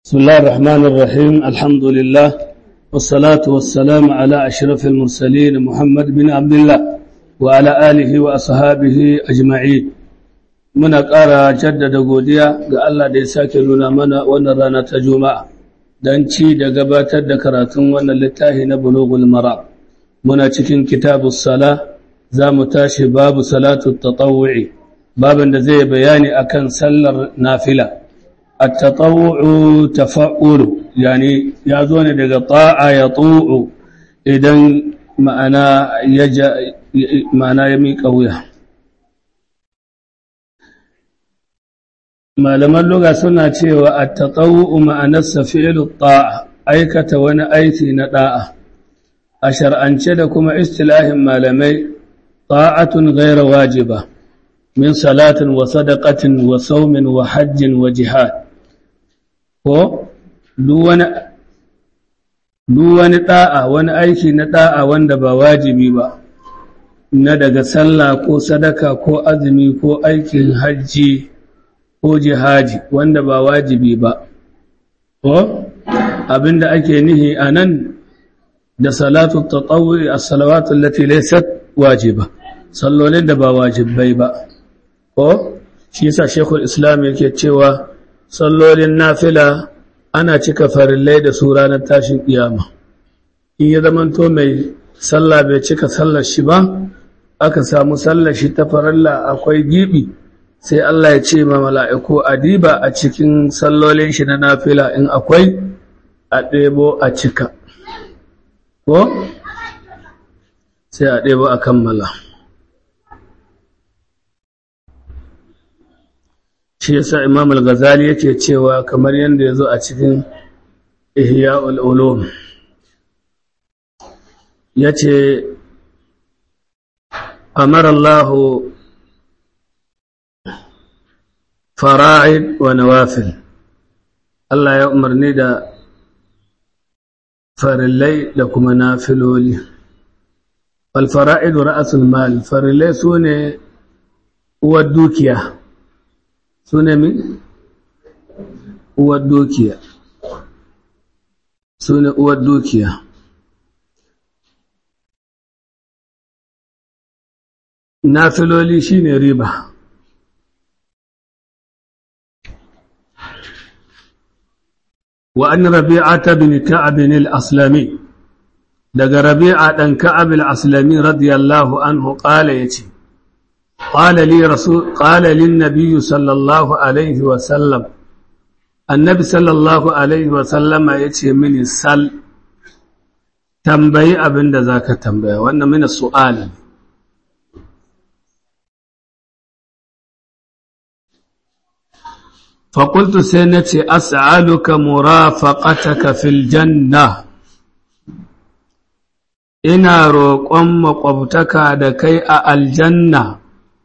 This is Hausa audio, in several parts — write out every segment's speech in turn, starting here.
بسم الله الرحمن الرحيم الحمد لله والصلاة والسلام على أشرف المرسلين محمد بن عبد الله وعلى آله وأصحابه أجمعين muna ƙara jaddada godiya ga Allah da ya sake nuna mana wannan rana ta Juma'a don ci da gabatar da karatun wannan littafi na Bulughul Mara muna cikin kitabus sala za mu tashi babu salatu tatawwu'i babin da zai bayani akan sallar nafila at-tatawwu'u tafa'ulu yani ya zo ne daga ta'a ya tu'u idan ma'ana ya ma'ana ya miƙa wuya malaman luga suna cewa at-tatawwu ma'anarsa fi'lu ta'a aikata wani aiki na da'a a shar'ance da kuma istilahin malamai ta'atun ghayra wajiba min salatin wa sadaqatin wa saumin wa hajjin wa jihad ko duk wani duk wani da'a wani aiki na da'a wanda ba wajibi ba na daga sallah ko sadaka ko azumi ko aikin hajji ko jihadi wanda ba wajibi ba ko abinda ake nihi anan da salatu tatawwi as-salawatu allati laysat wajiba sallolin da ba wajibai ba ko shi yasa shekul islam yake cewa sallolin nafila ana cika farillai da su ranar tashin kiyama in ya zamanto mai sallah bai cika sallar shi ba aka samu sallar shi ta farilla akwai gibi sai Allah ya ce ma mala'iku adiba a cikin sallolin shi na nafila in akwai a ɗebo a cika ko sai a ɗebo a kammala shi yasa imam al-ghazali yake cewa kamar yadda ya zo a cikin ihya'ul ulum ya ce amara Allahu fara'id wa nawafil Allah ya umarni da farillai da kuma nafiloli wal fara'id ra'sul mal farillai sune uwar dukiya sune mi uwar dukiya sune uwar dukiya nafiloli shine riba وأن ربيعة بن كعب الأسلمي دق ربيعة بن كعب الأسلمي رضي الله عنه قال يتي قال لي رسول قال للنبي صلى الله عليه وسلم النبي صلى الله عليه وسلم يتي من السل تنبي أبن ذاك تنبي وأن من السؤال فقلت سنتي أسألك مرافقتك في الجنة ina roƙon maƙwabtaka da kai a aljanna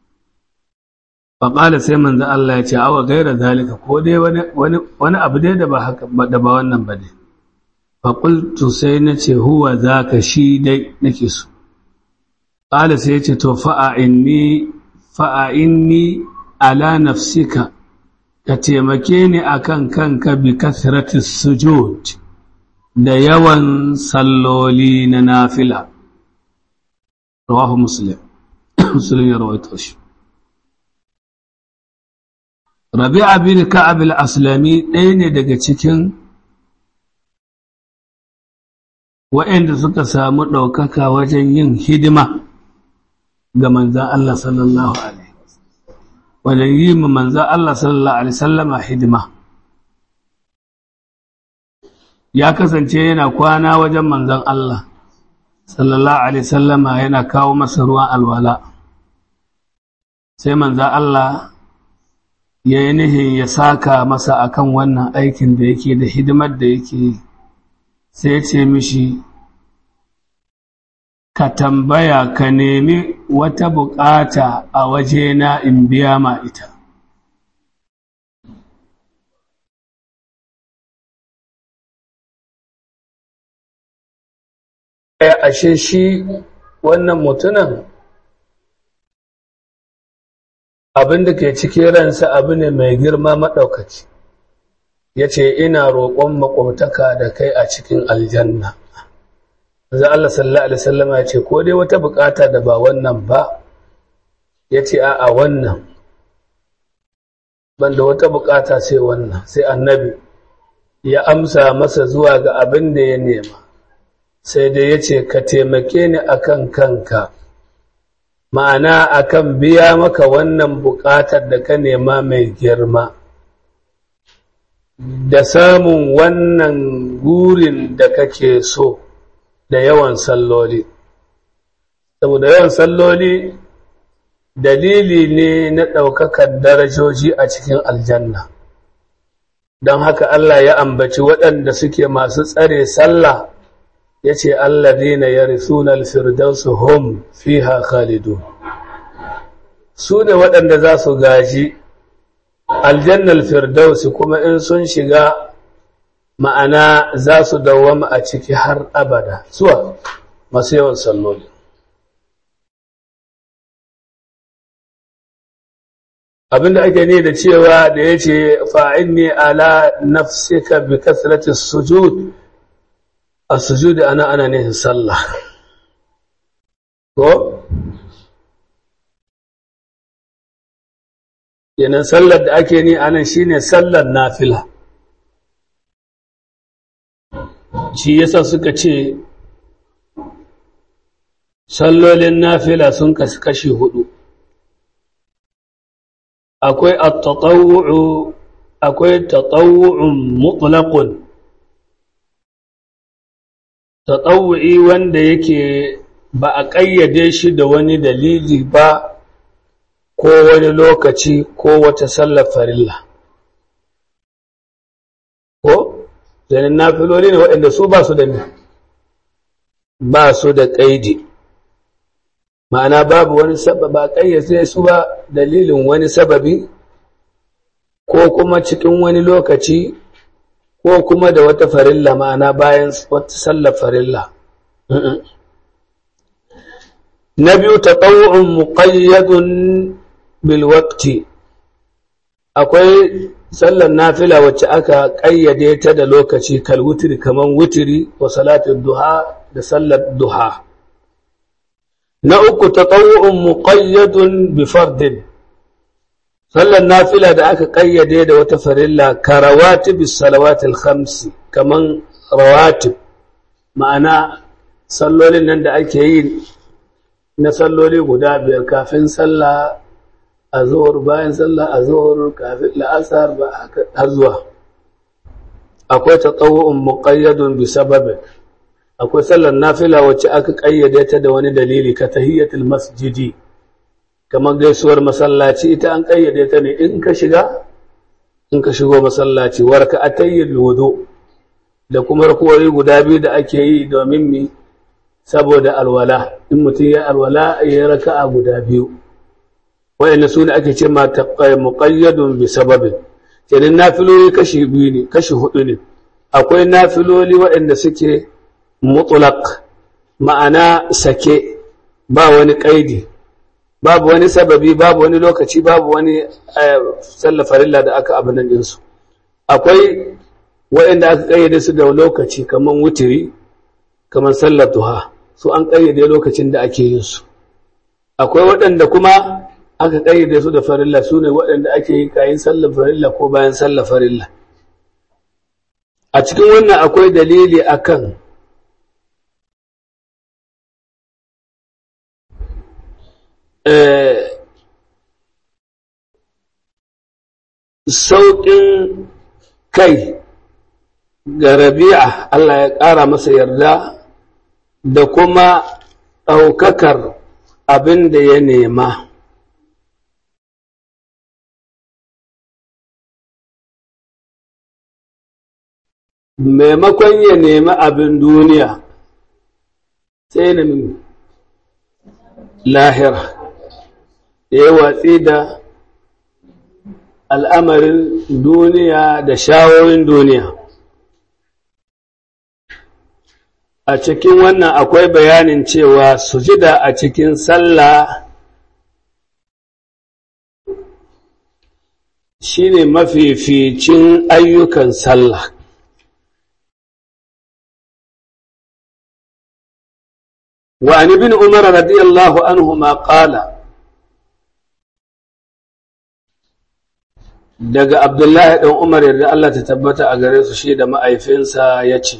faƙala sai manzo Allah ya ce awa gaira zalika ko dai wani abu dai da ba haka da ba wannan ba dai faƙultu sai na ce huwa zaka shi dai nake so ƙala sai ya ce to fa'a inni fa'a inni ala nafsika ka taimake ni akan kanka bi kasratis sujud da yawan salloli na nafila rawahu muslim muslim ya rawaito shi rabi'a bin ka'ab al-aslami ɗaya ne daga cikin waɗanda suka samu ɗaukaka wajen yin hidima ga manzan Allah sallallahu alaihi wajen yi ma manzan Allah sallallahu Alaihi sallama hidima ya kasance yana kwana wajen manzan Allah sallallahu Alaihi sallama yana kawo masa ruwan alwala sai manzan Allah ya yi nihin ya saka masa akan wannan aikin da yake da hidimar da yake sai ya ce mishi ka tambaya ka nemi wata bukata a wajena in biya ma ita. Ya ashe shi wannan mutunan abin da ke cikin ransa abu ne mai girma maɗaukaci. ya ce ina roƙon makwabtaka da kai a cikin aljanna za Allah sallallahu alaihi wasallama ya ce ko dai wata bukata da ba wannan ba ya ce a wannan banda wata bukata sai wannan sai annabi ya amsa masa zuwa ga abin da ya nema sai dai ya ce ka taimake ni akan kanka ma'ana akan biya maka wannan buƙatar da ka nema mai girma da samun wannan gurin da kake so da yawan salloli saboda yawan salloli dalili ne na ɗaukakar darajoji a cikin aljanna don haka Allah ya ambaci waɗanda suke masu tsare sallah ya ce allazina yarisuna alfirdausu hum fiha khalidu su ne waɗanda za su gaji aljannal firdausi kuma in sun shiga ma'ana za su dawwama a ciki har abada suwa masu yawan salloli abinda ake ne da cewa da ya ce fa'in ne ala nafsika bi kasratin sujud a sujudi ana ana nihin sallah ko yanan sallar da ake ni anan shine sallar nafila shi yasa suka ce sallolin nafila sun kasu kashi hudu akwai at-tatawwu akwai tatawwu'un mutlaqun tatawwu'i wanda yake ba a ƙayyade shi da wani dalili ba ko wani lokaci ko wata sallar farilla ko zanen nafiloli ne waɗanda su ba su da ne ba su da ƙaidi ma'ana babu wani sababi ba ƙayyade su ba dalilin wani sababi ko kuma cikin wani lokaci ko kuma da wata farilla ma'ana bayan wata sallar farilla na biyu taɓa'u'un muƙayyadun bilwakti akwai sallar nafila wacce aka ƙayyade ta da lokaci kal wutiri kamar wutiri wa salatin duha da sallar duha na uku taɓa'u'un muƙayyadun bifardin sallar nafila da aka ƙayyade da wata farilla ka rawatib salawatil khamsi kaman rawatib ma'ana sallolin nan da ake yi na salloli guda biyar kafin sallah a zuwar bayan sallah a zuwar kafin la'asar ba har zuwa akwai tatawu'un muqayyadun bi sababin akwai sallar nafila wacce aka ƙayyade ta da wani dalili ka tahiyatul masjidi kamar gaisuwar masallaci ita an ƙayyade ta ne in ka shiga in ka shigo masallaci warka atayyul wudu da kuma rakuwari guda biyu da ake yi domin mi saboda alwala in mutum ya alwala ya raka'a guda biyu wayanda su ne ake ce ma muqayyadun bi sababin kenan nafiloli kashi biyu ne kashi hudu ne akwai nafiloli waɗanda suke mutlaq ma'ana sake ba wani kaidi babu wani sababi babu wani lokaci babu wani sallafarilla da aka abinan ɗinsu akwai waɗanda aka ƙayyade su da lokaci kamar wutiri kamar sallar duha su an ƙayyade lokacin da ake yin su akwai waɗanda kuma aka ƙayyade su da farilla su ne waɗanda ake yi kayan sallar farilla ko bayan sallar farilla a cikin wannan akwai dalili akan sauƙin kai ga rabi'a Allah ya ƙara masa yarda da kuma ɗaukakar abin da ya nema maimakon ya nemi abin duniya sai na lahira ya yi watsi da al'amarin duniya da shawoyin duniya a cikin wannan akwai bayanin cewa sujida a cikin sallah shine mafificin ayyukan sallah وعن ابن عمر رضي الله عنهما قال daga Abdullahi ɗan Umar yadda Allah ta tabbata a gare su shi da ma'aifinsa ya ce,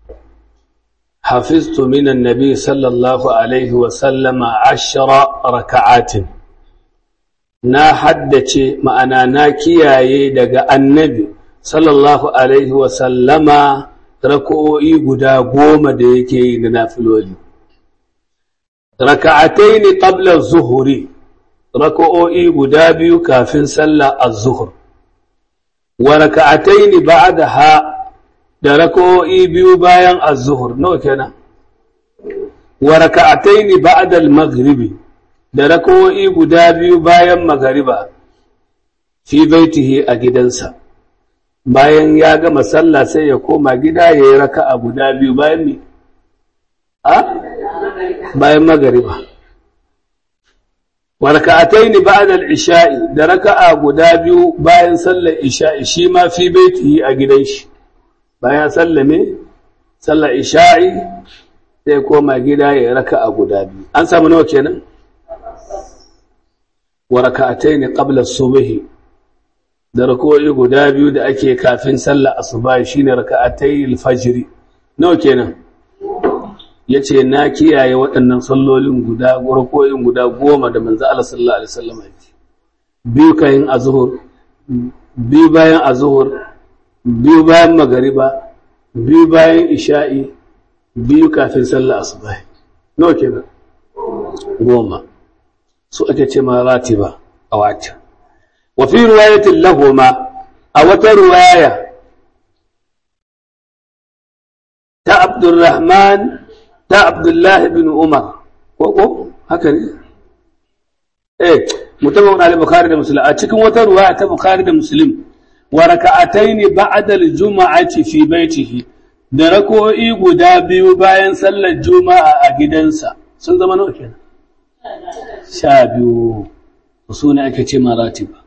Hafiztu minan Nabi sallallahu Alaihi wasallama ashira raka'atin, na haddace ma'ana na kiyaye daga annabi sallallahu Alaihi wasallama rako'o'i guda goma da yake yi da nafiloli. Raka'atai ne ƙablar zuhuri, rako'o'i guda biyu kafin sallah az-zuhur. wa raka'ataini ba'daha da rak'o'i biyu bayan az-zuhr nawa kenan wa raka'ataini ba'da al-maghribi da rak'o'i guda biyu bayan magariba fi baitihi a gidansa bayan ya gama sallah sai ya koma gida yayi raka'a guda biyu bayan me a bayan magariba wa raka'ataini ba'da al-isha'i da raka'a guda biyu bayan sallar isha'i shi ma fi baitihi a gidan shi bayan sallame sallar isha'i sai koma gida ya raka'a guda biyu an samu nawa kenan wa raka'ataini qabla as-subhi da rak'o'i guda biyu da ake kafin sallar asuba shine raka'atayil al-fajr nawa kenan ya ce na kiyaye waɗannan sallolin guda gwarkoyin guda goma da manzo Allah sallallahu alaihi wasallam ya ce biyu kayan azhur biyu bayan azhur biyu bayan magariba biyu bayan isha'i biyu kafin sallar asuba nawa kenan goma su ake ce ma ratiba a wata wa fi riwayatin lahuma a wata riwaya ta Abdurrahman ta Abdullahi bin Umar, ko haka ne? Eh, mutabawun al-Bukhari da Muslim, a cikin wata ruwa ta Bukhari da Muslim, wa raka'atai ne ba'adal juma'ati fi baitihi da rako'i guda biyu bayan sallar juma'a a gidansa sun zama nawa kenan sha biyu su ne ake ce maratiba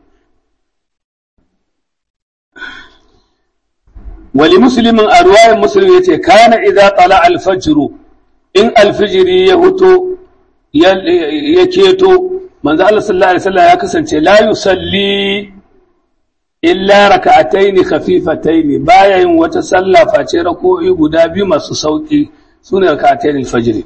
wali muslimin a ruwayan muslim yace kana idza tala al-fajr in alfijiri ya huto ya keto manzo Allah sallallahu alaihi wasallam ya kasance la yusalli illa raka'ataini khafifataini baya yin wata sallah face rako'i guda biyu masu sauki sune raka'ataini alfajr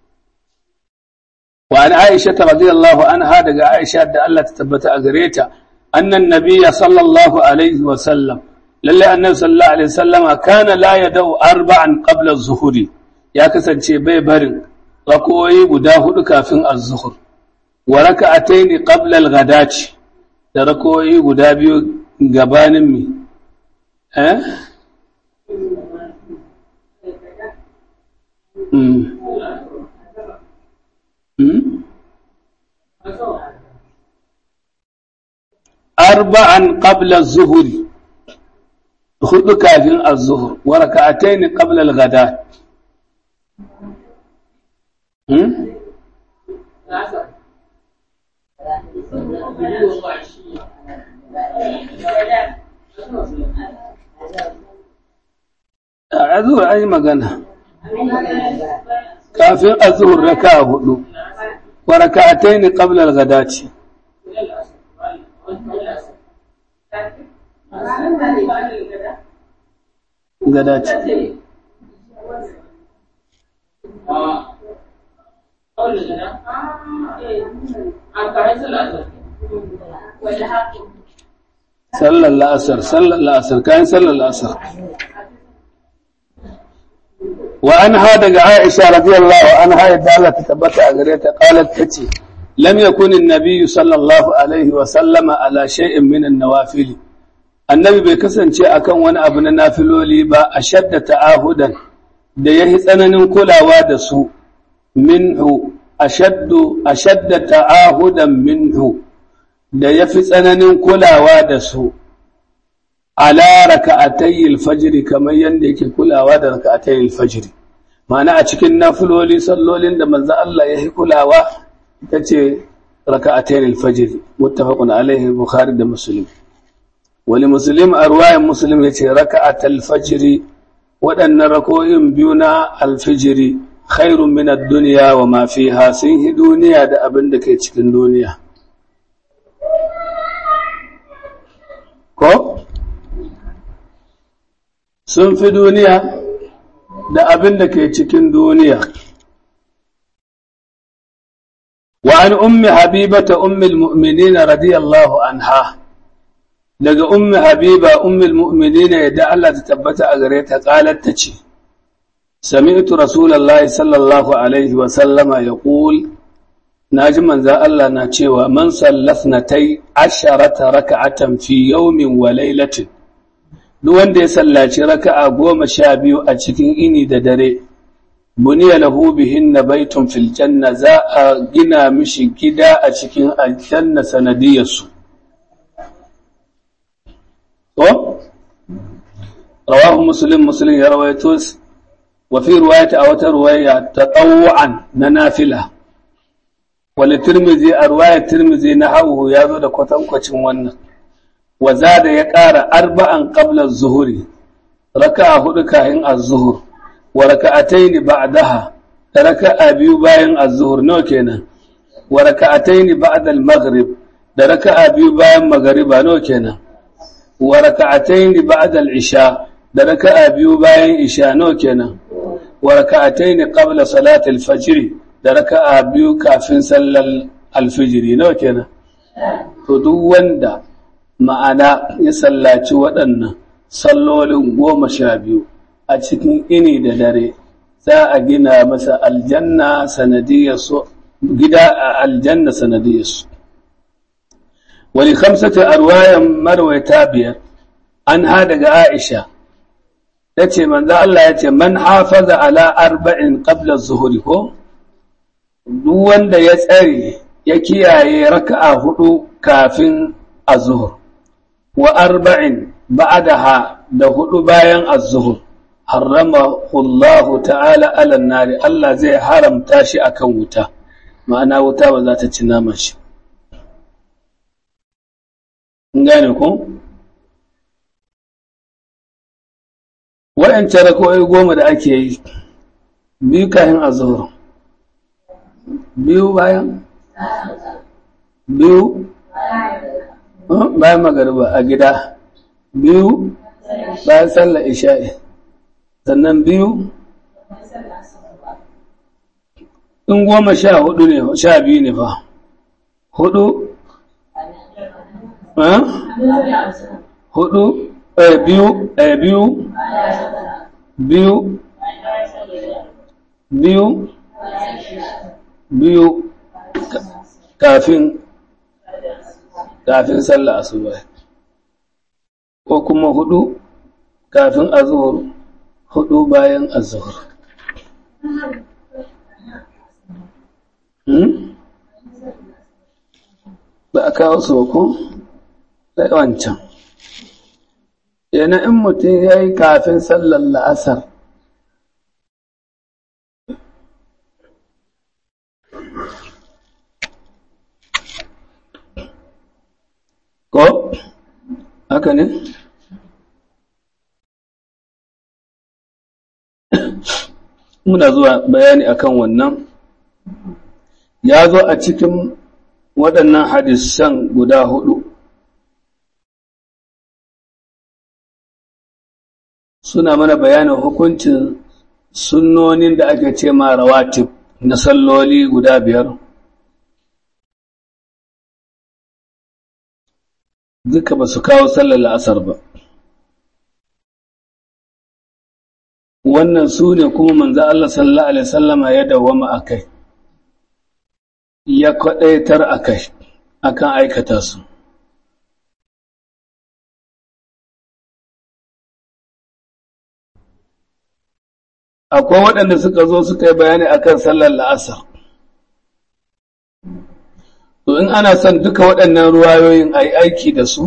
wa an Aisha radhiyallahu anha daga Aisha da Allah ta tabbata a gare ta annan nabiyya sallallahu alaihi wasallam lalle annabi sallallahu alaihi wasallama kana la yadau arba'an qabla az-zuhri ya kasance bai barin rakoyi guda hudu kafin az-zuhr wa raka'ataini qabla al-ghadati da rakoyi guda biyu gabanin mi eh mm mm arba'an qabla az-zuhr hudu kafin az-zuhr wa raka'ataini qabla al-ghadati Hmm? A zuwa an yi magana. Kafin a zuhur raka hudu, wa raka'atai ne ƙablar gadaci. Gadaci. sallar la'asar sallar la'asar kayan sallar la'asar wa an ha daga aisha radiyallahu an ha yadda Allah ta tabbata a gare ta qalat tace lam yakun an-nabiy sallallahu alaihi wa sallama ala shay'in min an-nawafil annabi bai kasance akan wani abu na nafiloli ba ashadda ta'ahudan da yahi tsananin kulawa da su minhu ashaddu ashadda ta'ahudan minhu da yafi tsananin kulawa da su ala raka'atay al-fajr kamar yanda yake kulawa da raka'atay al-fajr ma'ana a cikin nafiloli sallolin da manzo Allah ya kulawa tace raka'atay al-fajr muttafaqun alaihi bukhari da muslim wani muslim a ruwayan muslim ya ce raka'at alfajiri waɗannan rako'in biyu na alfijiri khairun min ad-dunya wa ma fiha sun hi duniya da abin da ke cikin duniya ko sun fi duniya da abin da ke cikin duniya wa an ummi habibata ummil mu'minina radiyallahu anha daga ummi habiba ummil mu'minina yadda Allah ta tabbata a gare ta qalat ta ce sami'tu rasulullahi sallallahu alaihi wa sallama yaqul naji manzo Allah na cewa man sallasnatai asharata raka'atan fi yawmin wa laylatin duk wanda ya sallaci raka'a goma sha biyu a cikin ini da dare buniya lahu bihinna baitun fil janna za a gina mishi gida a cikin aljanna sanadiyarsu to rawahu muslim muslim ya rawaito wa fi riwayati aw ta riwaya tatawwan na nafila wal tirmidhi a riwayat tirmidhi na hawu ya zo da kwatankwacin wannan wa zada ya ƙara arba'an qabla az-zuhri raka'a hudu kahin az-zuhr wa raka'ataini ba'daha da raka'a biyu bayan az-zuhr nawa kenan wa raka'ataini ba'da al-maghrib da raka'a biyu bayan magriba nawa kenan wa raka'ataini ba'da al-isha da raka'a biyu bayan isha nawa kenan wa raka'ataini qabla salati al-fajr da raka'a biyu kafin sallar al-fajr nawa kenan to duk wanda ma'ana ya sallaci waɗannan sallolin goma sha biyu a cikin ini da dare za a gina masa aljanna sanadiyarsu gida a aljanna sanadiyarsu wani kamsata a ruwayan marwaita biyar an ha daga aisha ta ce manzo Allah ya ce man hafaza ala arba'in qabla zuhuri ko duk wanda ya tsare ya kiyaye raka'a hudu kafin az-zuhur wa arba'in ba'daha da hudu bayan az-zuhur harramahu Allah ta'ala ala nari Allah zai haramta shi akan wuta ma'ana wuta ba za ta ci naman shi gane ku waɗancan rako'ai goma da ake yi biyu kayan azhur biyu bayan biyu bayan magariba a gida biyu bayan sallar isha'i sannan biyu in goma sha hudu ne sha biyu ne fa hudu hudu biyu biyu biyu biyu biyu kafin kafin sallah asuba ko kuma hudu kafin azhur hudu bayan azhur ba a kawo su ko da wancan yana in mutum ya yi kafin sallar la'asar ko haka ne muna zuwa bayani akan wannan ya zo a cikin waɗannan hadisan guda hudu suna mana bayanin hukuncin sunnonin da ake ce ma rawatib na salloli guda biyar duka ba su kawo sallar la'asar ba wannan su ne kuma manzo Allah sallallahu alaihi sallama ya dawwama a kai ya kwaɗaitar a kai akan aikata su akwai waɗanda suka zo suka yi bayani akan sallar la'asar to in ana son duka waɗannan ruwayoyin a yi aiki da su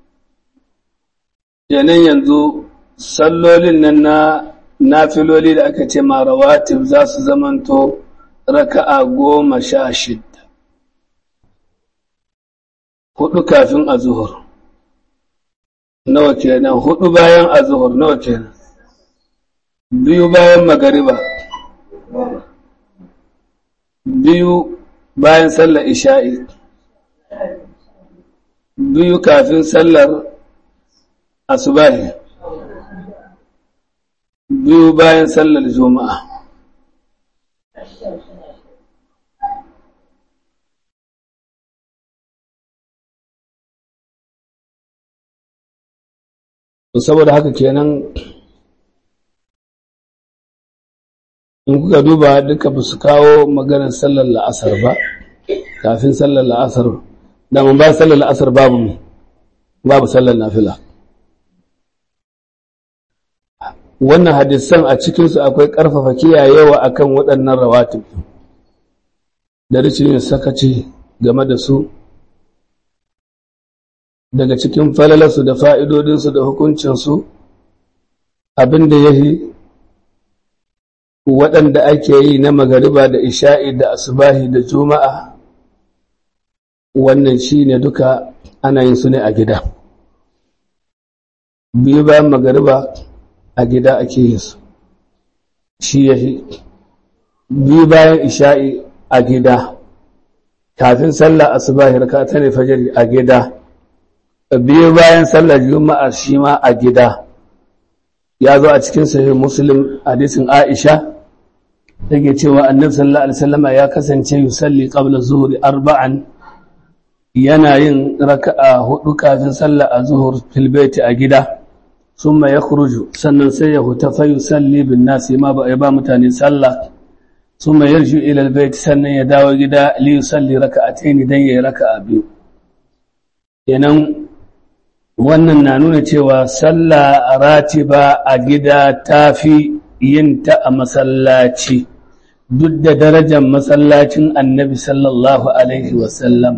yanayin yanzu sallolin nan na nafiloli da aka ce ma rawatib za su zamanto raka'a goma sha shidda hudu kafin a zuhur nawa kenan hudu bayan azuhur nawa kenan biyu bayan magariba biyu bayan sallar isha'i biyu kafin sallar asubahi biyu bayan sallar juma'a saboda haka kenan in kuka duba duka ba su kawo maganar sallar la'asar ba kafin sallar la'asar daman ba sallar la'asar babu mu babu sallar nafila wannan hadisan a cikinsu akwai ƙarfafa kiyayewa akan waɗannan rawatib da rikin sakaci game da su daga cikin falalarsu da fa'idodinsu da hukuncinsu abin da ya yi waɗanda ake yi na magariba da isha'i da asubahi da juma'a wannan shi ne duka ana yin su ne a gida biyu bayan magariba a gida ake yin su shi ya fi biyu bayan isha'i a gida kafin sallah asubahi raka ta ne fajari a gida biyu bayan sallar juma'a shi ma a gida ya zo a cikin sahih muslim hadisin aisha take cewa annabi sallallahu alaihi wasallama ya kasance yusalli qabla zuhri arba'an yana yin raka'a hudu kafin sallar azhur fil baiti a gida summa yakhruju sannan sai ya huta fa yusalli bin nasi ma ba ya ba mutane sallah summa yarju ila al bait sannan ya dawo gida li yusalli raka'atayn dan yayi raka'a biyu kenan wannan na nuna cewa sallah ratiba a gida tafi yin ta a masallaci duk da darajar masallacin annabi sallallahu alaihi wasallama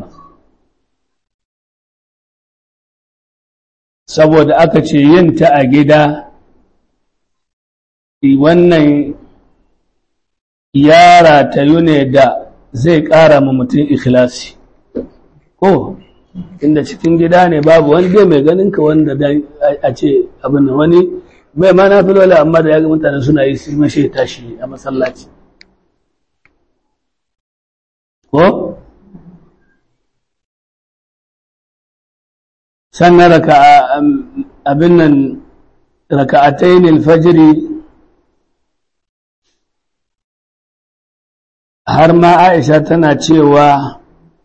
saboda aka ce yin ta a gida wannan yara ta yi ne da zai ƙara ma mutum ikhlasi ko inda cikin gida ne babu wani dai mai ganin ka wanda a ce abin da wani mai ma na filola amma da ya ga mutane suna yi su mashe tashi a masallaci ko sannan raka abin nan raka'atayn alfajiri har ma Aisha tana cewa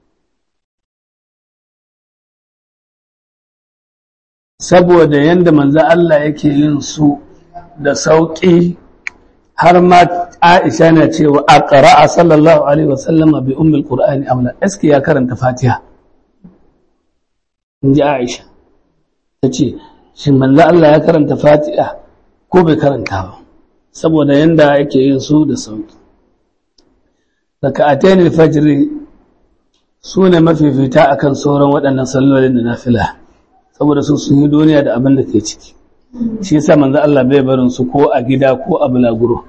saboda yadda manzo Allah yake yin su da sauƙi har ma Aisha na cewa a ƙara'a sallallahu alaihi wasallama bi ummul qur'ani amla eski ya karanta fatiha in ji Aisha ta ce shi manzo Allah ya karanta fatiha ko bai karanta ba saboda yadda yake yin su da sauƙi raka'atayn al-fajr su ne mafifita akan sauran waɗannan sallolin da nafila saboda su sun yi duniya da abin da ke ciki shi yasa manzo Allah bai barin su ko a gida ko a bulaguro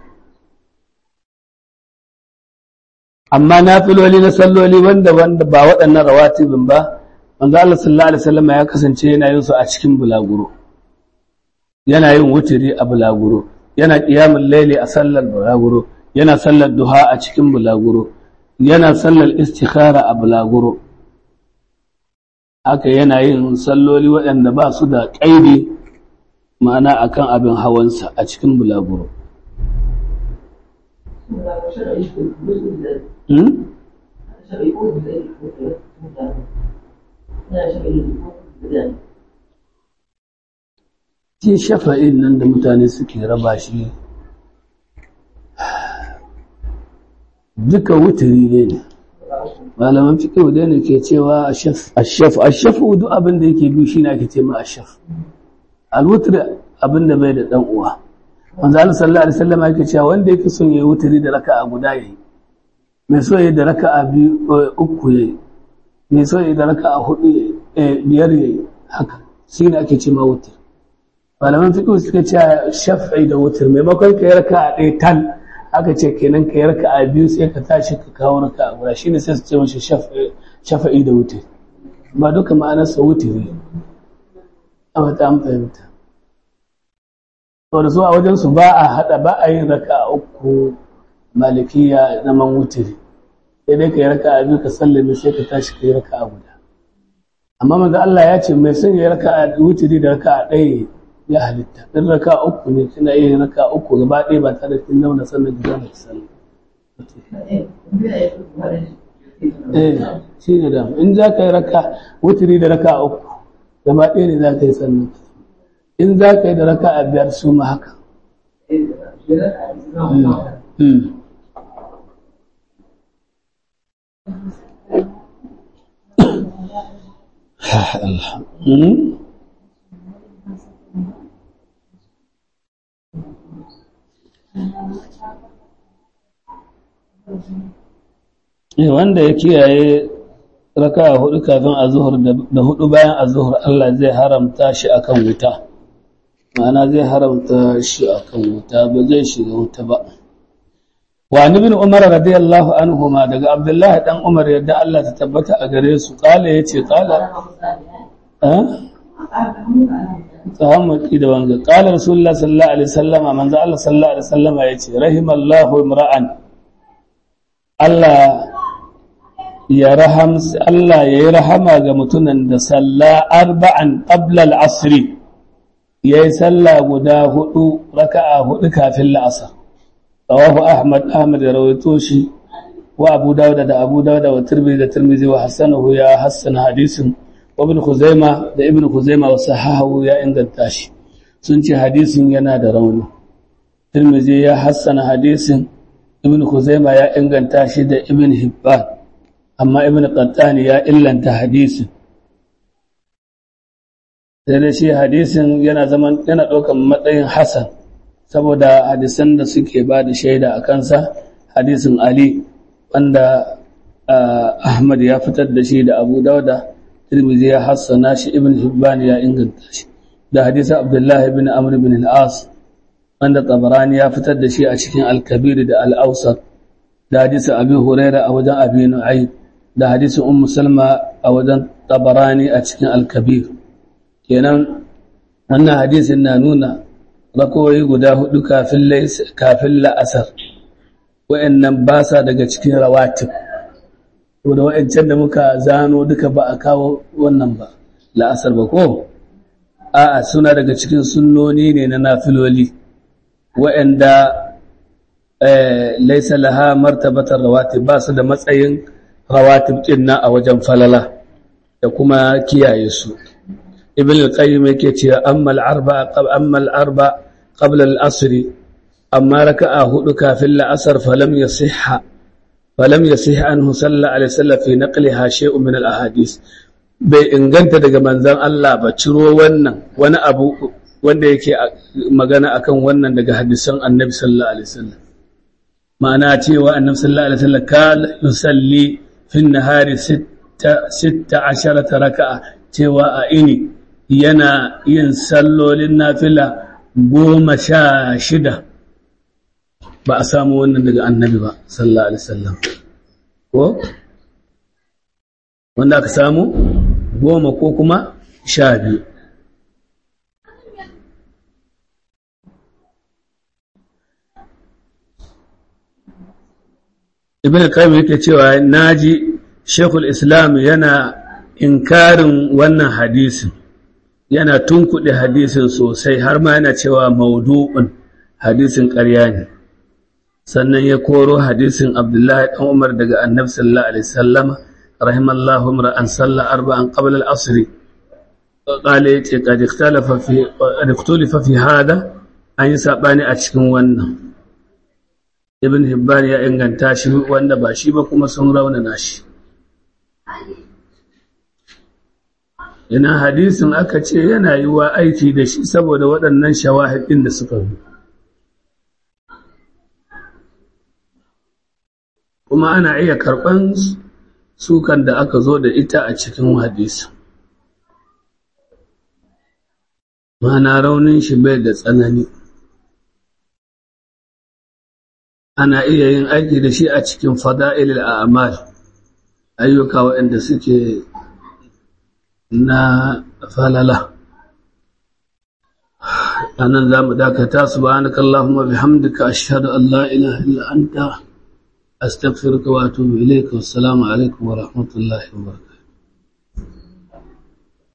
amma nafiloli na salloli wanda wanda ba waɗannan rawatibin ba manzo Allah sallallahu alaihi wasallam ya kasance yana yin su a cikin bulaguro yana yin wutiri a bulaguro yana qiyamul layli a sallar bulaguro yana sallar duha a cikin bulaguro yana sallar istikhara a bulaguro haka yana yin salloli waɗanda ba su da ƙaidi ma'ana akan abin hawansa a cikin bulaguro Shi shafa'in nan da mutane suke raba shi duka wuturi ne malaman fiƙihu da ne ke cewa ashaf ashaf duk abin da yake biyu shine ake ce ma ashaf alwutr abin da bai da dan uwa manzo Allah sallallahu alaihi wasallam yake cewa wanda yake son yayi wuturi da raka'a guda yayi mai so yayi da raka'a biyu uku yayi mai so yayi da raka'a hudu yayi biyar yayi haka shine ake ce ma wutr malaman fiƙihu suka ce shaf'i da wutr maimakon ka yi raka'a ɗaya tal aka ce kenan ka yarka a biyu sai ka tashi ka kawo raka a guda shine sai su ce mashi shafa'i da wuce ba duka ma'anarsa wutiri a wata an fahimta to da su a wajensu ba a haɗa ba a yin raka a uku malikiya na man wutiri sai dai ka yi raka a biyu ka sallame sai ka tashi ka yi raka a guda amma manzo Allah ya ce mai son ya raka a wutiri da raka a ɗaya ya halitta ɗin raka a uku ne kina iya yin raka a uku gaba ɗaya ba tare da kin zauna sannan ki zauna ki sallah eh shi ne da in za ka yi raka wutiri da raka a uku gaba ɗaya ne za ka yi sannan in za ka yi da raka a biyar su ma haka wanda ya kiyaye raka a hudu kafin a zuhur da hudu bayan a zuhur Allah zai haramta shi akan wuta ma'ana zai haramta shi akan wuta ba zai shiga wuta ba wa ibn umar radiyallahu anhu ma daga abdullahi dan umar yadda Allah ta tabbata a gare su kala yace kala eh tahammudi da wanga kala rasulullah sallallahu alaihi wasallama manzo Allah sallallahu alaihi wasallama yace rahimallahu imra'an Allah ya raham Allah yayi rahama ga mutunan da salla arba'an qabla al-asr yayi sallah guda hudu raka'a hudu kafin la'asar rawahu ahmad ahmad ya rawaito shi wa abu dawud da abu dawud wa tirmidhi da tirmidhi wa hasanahu ya hasana hadisin wa ibn khuzaima da ibn khuzaima wa sahahu ya inganta shi sun ce hadisin yana da rauni tirmidhi ya hasana hadisin ibn khuzaima ya inganta shi da ibn hibban amma ibn qattani ya illanta hadisin sai da shi hadisin yana zaman yana ɗaukan matsayin hasan saboda hadisan da suke ba da shaida a kansa hadisin Ali wanda Ahmad ya fitar da shi da Abu Dauda Tirmidhi ya hassana shi Ibn Hibban ya inganta shi da hadisin Abdullah ibn Amr ibn al-As wanda Tabarani ya fitar da shi a cikin Al-Kabir da Al-Awsat da hadisin Abi Huraira a wajen Abi Nu'aym da hadisin Ummu Salma a wajen Tabarani a cikin Al-Kabir kenan wannan hadisin na nuna rakoyi guda hudu kafin la'asar wa'annan ba sa daga cikin rawatib da wa'ancan da muka zano duka ba a kawo wannan ba la'asar ba ko a'a suna daga cikin sunnoni ne na nafiloli wa'anda laisa laha martabatar rawatib ba su da matsayin rawatib ɗin a wajen falala da kuma kiyaye su ibn al-qayyim yake cewa amma al-arba amma al-arba qabla al-asr amma raka'a hudu kafin la'asar falam yasihha falam yasih anhu sallallahu alaihi wasallam fi naqliha shay'un min al-ahadith bai inganta daga manzon Allah ba ciro wannan wani abu wanda yake magana akan wannan daga hadisan annabi sallallahu alaihi wasallam ma'ana cewa annabi sallallahu alaihi wasallam kala yusalli fi an-nahari 16 raka'a cewa a ini yana yin sallolin nafila goma sha shida ba a samu wannan daga annabi ba sallallahu alaihi wasallam ko wanda aka samu goma ko kuma sha biyu ibn qayyim yake cewa naji shekul islam yana inkarin wannan hadisin yana tunkuɗe hadisin sosai har ma yana cewa maudu'un hadisin ƙarya ne sannan ya koro hadisin abdullahi ɗan umar daga annabi sallallahu alaihi sallama rahimallahu an salla arba'an qabla al-asr qala yace qad ikhtalafa fi qad ikhtalafa fi hada an yi sabani a cikin wannan ibn hibban ya inganta shi wanda ba shi ba kuma sun raunana shi ina hadisin aka ce yana yi wa aiki da shi saboda waɗannan shawahidin da suka zo kuma ana iya karɓan sukan da aka zo da ita a cikin hadisi mana raunin shi bai da tsanani ana iya yin aiki da shi a cikin fada'ilil a'mal ayyuka waɗanda suke na falala anan za mu dakata subhanaka allahumma bihamdika ashhadu an la ilaha illa anta astaghfiruka wa atubu ilayka wassalamu alaikum wa rahmatullahi wa barakatuh